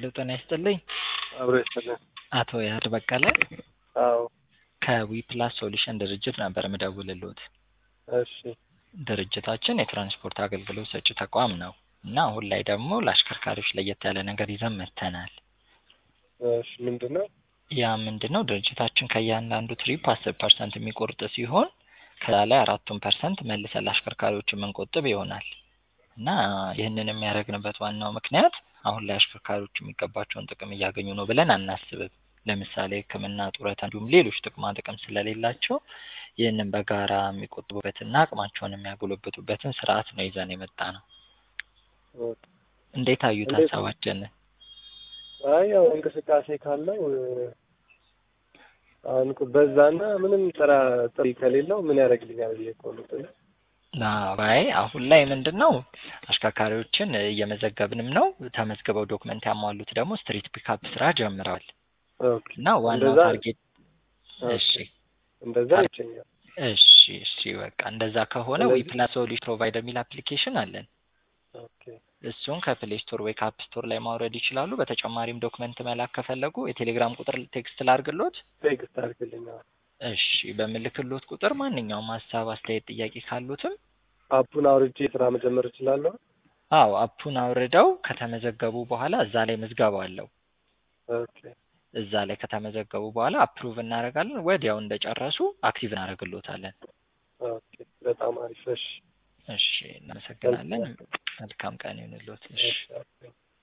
ሄሎ ጤና ይስጥልኝ። አብሮ ይስጥልን። አቶ ያህል በቀለ አዎ ከዊፕላስ ሶሉሽን ድርጅት ነበር ምደውልልዎት። እሺ ድርጅታችን የትራንስፖርት አገልግሎት ሰጪ ተቋም ነው እና አሁን ላይ ደግሞ ለአሽከርካሪዎች ለየት ያለ ነገር ይዘን መጥተናል። እሺ ምንድን ነው? ያ ምንድን ነው? ድርጅታችን ከእያንዳንዱ ትሪፕ አስር ፐርሰንት የሚቆርጥ ሲሆን ከዛ ላይ አራቱን ፐርሰንት መልሰን ለአሽከርካሪዎች የምንቆጥብ ይሆናል እና ይህንን የሚያደርግንበት ዋናው ምክንያት አሁን ላይ አሽከርካሪዎች የሚገባቸውን ጥቅም እያገኙ ነው ብለን አናስብም። ለምሳሌ ሕክምና፣ ጡረታ እንዲሁም ሌሎች ጥቅማ ጥቅም ስለሌላቸው ይህንን በጋራ የሚቆጥቡበትና አቅማቸውን የሚያጎለብቱበትን ስርዓት ነው ይዘን የመጣ ነው። እንዴት አዩት እንዴት ነው? ሀሳባችንን? አይ ያው እንቅስቃሴ ካለው እ፣ አሁን እኮ በዛና ምንም ጥራ ጥሪ ከሌለው ምን ያደርግልኛል ብዬ እኮ ነው። አይ አሁን ላይ ምንድን ነው አሽከርካሪዎችን እየመዘገብንም ነው። ተመዝግበው ዶክመንት ያሟሉት ደግሞ ስትሪት ፒካፕ ስራ ጀምረዋል ኦኬ እና ዋናው እንደዛ ታርጌት እሺ እንደዛ ይቸኛል። እሺ እሺ በቃ እንደዛ ከሆነ ስለዚህ- ዊፕላስ ሶሉሽን ፕሮቫይደር የሚል አፕሊኬሽን አለን። ኦኬ እሱን ከፕሌይ ስቶር ወይ ከአፕ ስቶር ላይ ማውረድ ይችላሉ። በተጨማሪም ዶክመንት መላክ ከፈለጉ የቴሌግራም ቁጥር ቴክስት ላርግሎት። ቴክስት አድርግልኝ። አዎ። እሺ በምልክሎት ቁጥር ማንኛውም ሀሳብ፣ አስተያየት፣ ጥያቄ ካሉትም አፑን አውርጄ ስራ መጀመር እችላለሁ? አዎ አፑን አውርደው ከተመዘገቡ በኋላ እዛ ላይ ምዝገባ አለው። ኦኬ እዛ ላይ ከተመዘገቡ በኋላ አፕሩቭ እናደርጋለን። ወዲያው እንደጨረሱ አክቲቭ እናደርግሎታለን። ኦኬ በጣም አሪፍ። እሺ እሺ እናመሰግናለን። መልካም ቀን ይሁንልዎት። እሺ እሺ ኦኬ።